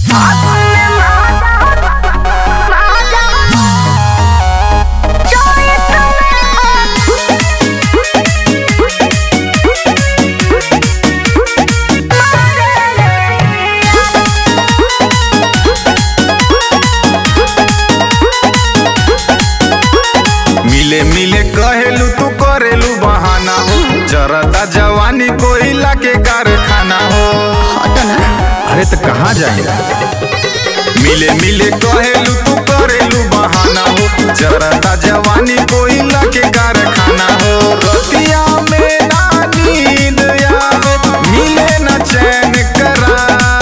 मिले मिले कहेलू तू करेलू बहाना हो जरदा जवानी कोयला के कारखाना हो अरे तो कहाँ जाएगा मिले मिले कहेलू तू करेलू बहाना हो जरदा जवानी कोयला के कारखाना हो रतिया में ना नींद आवे मिले ना चैन करा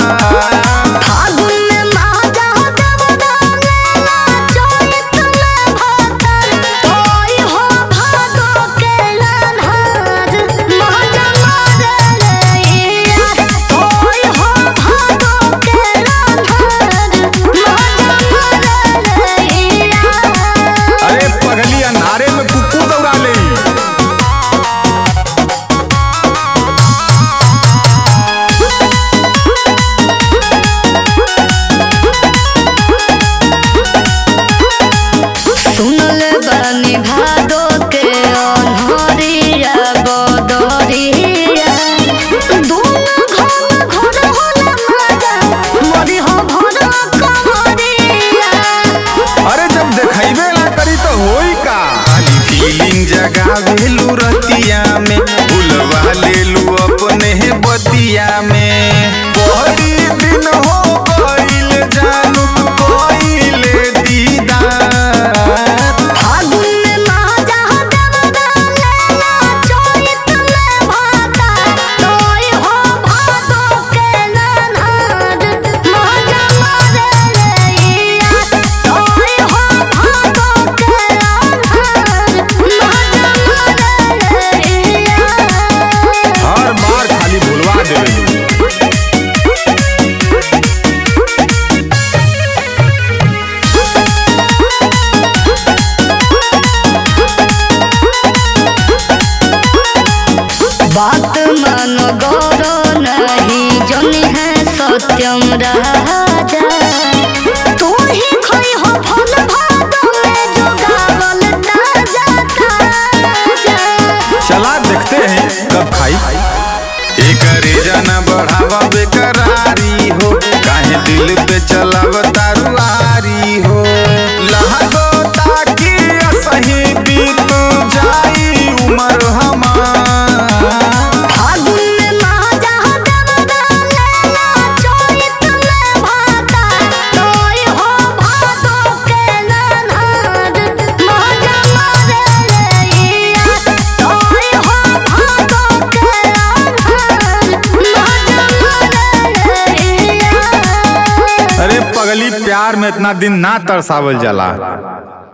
अरे पगली अंधारे में कुकू दौड़ा ले सुनल बानी भादो के अनहरिया बदरिया दोनों घर घर होला माजा मरी हो भर कमरिया अरे जब देखैबे ना करी तो होई का खाली फीलिंग जगावेलू रतिया में भूलवा लेलू अपने बतिया में बड़ी दिन हो गइल जानू कोइले दीदार फागुन में माजा दबदा लेला चोइत में भाता तोय हो भादो के ननहर माजा मारे लैया तोय हो भादो के ननहर माजा मारे लैया हर बार खाली भूलवा देवेलू बात मन गौरो नहीं जनी है सत्यम राजा तू ही खोई हो फल भादो में जो गावल ताजा ताजा चला देखते हैं कब खाई एक रेजा बढ़ावा बेकरारी हो काहे दिल पे चलाव तारुआरी हो लहगो ताकि सही बीत जाई उमर हमार फागुन में माजा दबदा लेला चोइत में भाता तोय हो भादो के ननहर माजा मारे लैया तोय हो भादो के ननहर माजा मारे लैया अरे पगली प्यार में इतना दिन ना तरसावल जाला